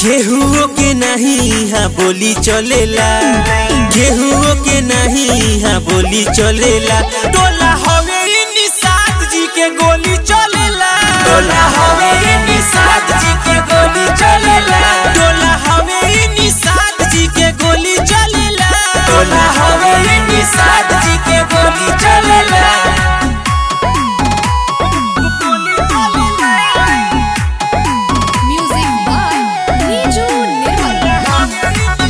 केहुओ के नहीं यहाँ बोली चलेला केहुओ के नहीं यहाँ बोली चलेला टोला हवे इ निषाद जी के गोली चलेला टोला हवे इ निषाद जी के गोली चलेला टोला हवे इ निषाद जी के गोली चलेला टोला हवे इ निषाद जी के गोली चलेला Music by Niju Nirmal.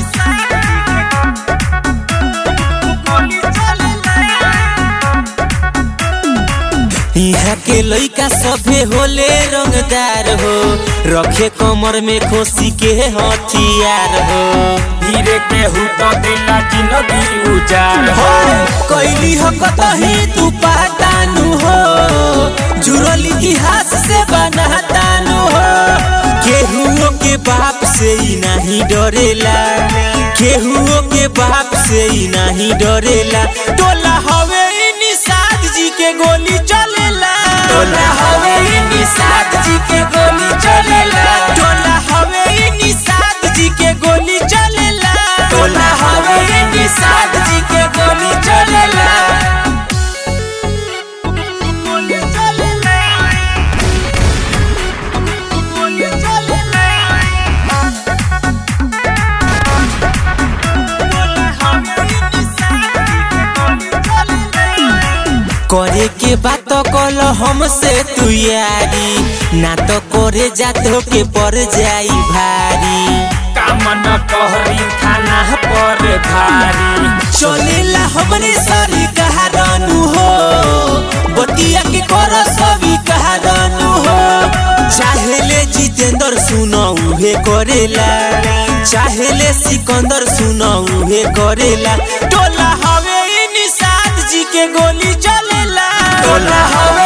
यहाँ के लइका सभे होले रंगदार हो रखे कमर में खोसी के हथियार हो धीरे के हुतो दिला जिंदगी उजार हो कैली हो कतही तू पातानु हो जुड़ल इतिहास से बनातानु हो केहुओ के बाप से ही नहीं डरेला केहुओ के बाप से ही नहीं डरेला टोला हवे इ निषाद जी के गोली चलेला टोला हवे इ निषाद जी के गोली चलेला टोला हवे इ निषाद जी के गोली चलेला टोला हवे इ निषाद जी के गोली चलेला करे के बात कल हमसे तू यारी ना तो करे जातो के पर जाई भारी कामन कहरी थाना पर भारी चलेला हमरे सरी कहारानु हो बतिया के कर सभी कहारानु हो चाहेले जितेंद्र सुनो उहे करेला चाहेले सिकंदर सुनो उहे करेला टोला हवे इ निषाद जी के गोली चलेला टोला हवे